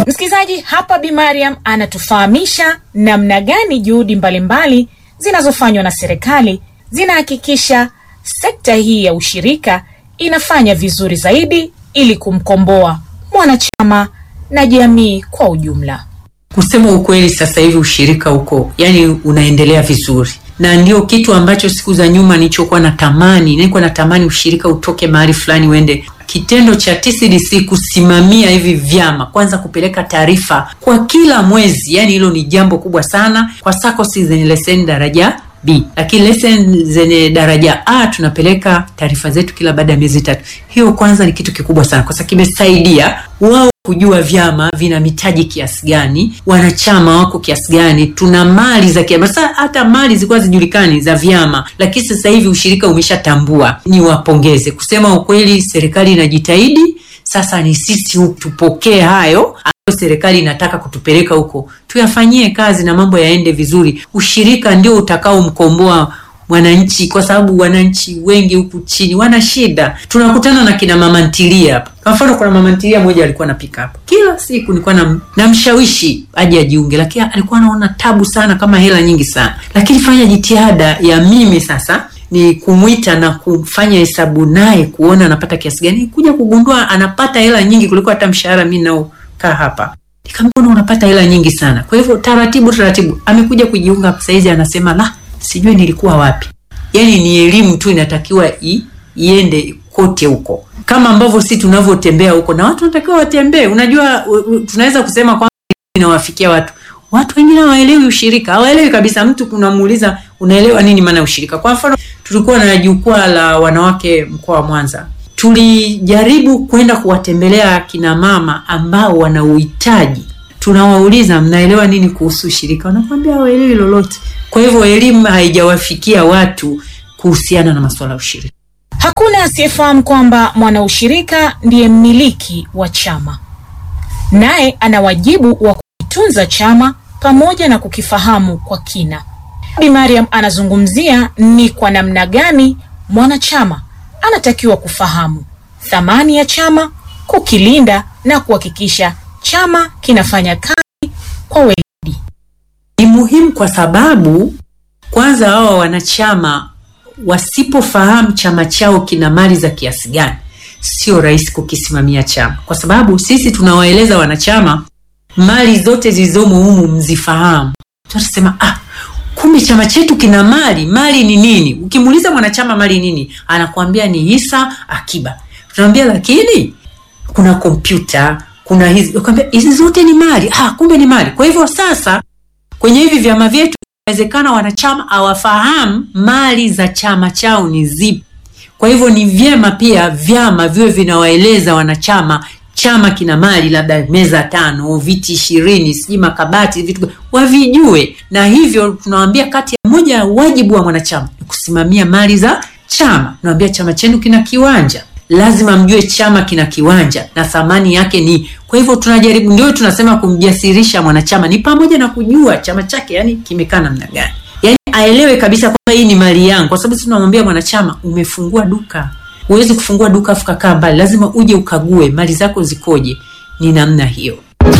Msikilizaji, hapa Bi Mariam anatufahamisha namna gani juhudi mbalimbali zinazofanywa na serikali zinahakikisha sekta hii ya ushirika inafanya vizuri zaidi ili kumkomboa mwanachama na jamii kwa ujumla. Kusema ukweli, sasa hivi ushirika huko yani unaendelea vizuri, na ndio kitu ambacho siku za nyuma nilichokuwa natamani, nilikuwa natamani ushirika utoke mahali fulani uende. Kitendo cha TCDC kusimamia hivi vyama, kwanza kupeleka taarifa kwa kila mwezi, yani hilo ni jambo kubwa sana kwa SACCOS zenye leseni daraja B, lakini leseni zenye daraja A tunapeleka taarifa zetu kila baada ya miezi tatu. Hiyo kwanza ni kitu kikubwa sana, kwa sababu kimesaidia wao kujua vyama vina mitaji kiasi gani, wanachama wako kiasi gani, tuna mali za kiasi. Sasa hata mali zilikuwa zijulikani za vyama, lakini sasa hivi ushirika umeshatambua. Ni wapongeze, kusema ukweli, serikali inajitahidi. Sasa ni sisi tupokee hayo ambayo serikali inataka kutupeleka huko, tuyafanyie kazi na mambo yaende vizuri. Ushirika ndio utakaomkomboa mwananchi kwa sababu wananchi wengi huku chini wana shida. Tunakutana na kina mama ntilia hapa. Kwa mfano, kuna mama ntilia mmoja alikuwa anapika hapa kila siku, nilikuwa na namshawishi aje ajiunge, lakini alikuwa anaona tabu sana, kama hela nyingi sana. Lakini fanya jitihada ya mimi sasa ni kumwita na kufanya hesabu naye kuona anapata kiasi gani, kuja kugundua anapata hela nyingi kuliko hata mshahara mimi naokaa hapa. Nikamwona unapata hela nyingi sana. Kwa hivyo taratibu taratibu amekuja kujiunga saizi, anasema la sijui nilikuwa wapi. Yaani ni elimu tu inatakiwa i, iende kote huko, kama ambavyo si tunavyotembea huko, na watu wanatakiwa watembee. Unajua u, u, tunaweza kusema kwamba inawafikia watu, watu wengine hawaelewi ushirika, hawaelewi kabisa. Mtu kunamuuliza unaelewa nini maana ushirika? Kwa mfano, tulikuwa na jukwaa la wanawake mkoa wa Mwanza, tulijaribu kwenda kuwatembelea kina mama ambao wana uhitaji tunawauliza mnaelewa nini kuhusu ushirika, wanakuambia hawaelewi lolote. Kwa hivyo elimu haijawafikia watu kuhusiana na masuala ya ushirika. Hakuna asiyefahamu kwamba mwanaushirika ndiye mmiliki wa chama, naye ana wajibu wa kukitunza chama pamoja na kukifahamu kwa kina. Bi Mariam anazungumzia ni kwa namna gani mwanachama anatakiwa kufahamu thamani ya chama, kukilinda na kuhakikisha chama kinafanya kazi kwa weledi. Ni muhimu kwa sababu kwanza, hawa wanachama wasipofahamu chama chao kina mali za kiasi gani, sio rahisi kukisimamia chama, kwa sababu sisi tunawaeleza wanachama mali zote zilizomo humu mzifahamu. Tutasema ah, kumbe chama chetu kina mali. Mali ni nini? Ukimuuliza mwanachama mali nini, anakuambia ni hisa, akiba. Tunamwambia lakini kuna kompyuta kuna hizi ukwambia hizi zote ni mali. Ah, kumbe ni mali. Kwa hivyo sasa kwenye hivi vyama vyetu inawezekana wanachama hawafahamu mali za chama chao ni zipi. Kwa hivyo ni vyema pia vyama viwe vinawaeleza wanachama chama kina mali labda meza tano, viti ishirini, sijui makabati, vitu wavijue. Na hivyo tunawaambia kati ya moja ya wajibu wa mwanachama ni kusimamia mali za chama. Tunawambia chama chenu kina kiwanja lazima mjue chama kina kiwanja na thamani yake ni. Kwa hivyo tunajaribu, ndio tunasema kumjasirisha mwanachama ni pamoja na kujua chama chake, yani kimekaa namna gani, yani aelewe kabisa kwamba hii ni mali yangu, kwa sababu sisi tunamwambia mwanachama, umefungua duka, huwezi kufungua duka afu kakaa mbali, lazima uje ukague mali zako zikoje. Ni namna hiyo.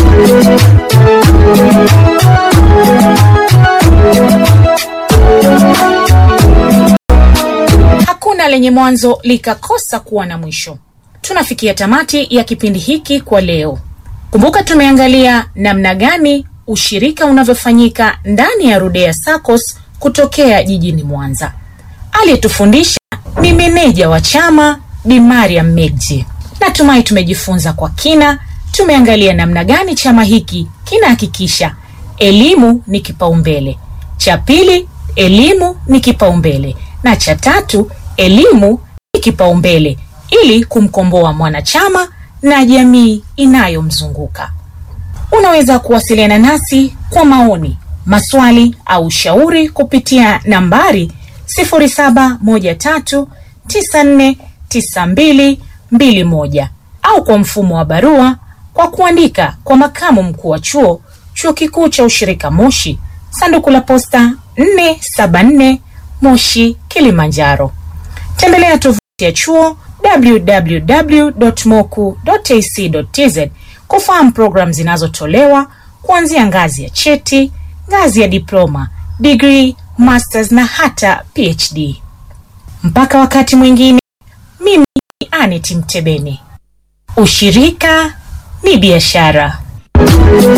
Hakuna lenye mwanzo likakosa kuwa na mwisho. Tunafikia tamati ya kipindi hiki kwa leo. Kumbuka tumeangalia namna gani ushirika unavyofanyika ndani ya Rudea SACCOS kutokea jijini Mwanza. Aliyetufundisha ni meneja wa chama Bi Mariam Megji. Natumai tumejifunza kwa kina. Tumeangalia namna gani chama hiki kinahakikisha elimu ni kipaumbele. Cha pili, elimu ni kipaumbele, na cha tatu, elimu ni kipaumbele ili kumkomboa mwanachama na jamii inayomzunguka. Unaweza kuwasiliana nasi kwa maoni, maswali au ushauri kupitia nambari 0713949221 au kwa mfumo wa barua kwa kuandika kwa makamu mkuu wa chuo chuo kikuu cha ushirika Moshi, sanduku la posta 474 Moshi, Kilimanjaro. Tembelea tovuti ya chuo www.moku.ac.tz kufahamu programu zinazotolewa kuanzia ngazi ya cheti, ngazi ya diploma, degree, masters na hata PhD. Mpaka wakati mwingine, mimi ni Anet Mtebeni. Ushirika ni biashara.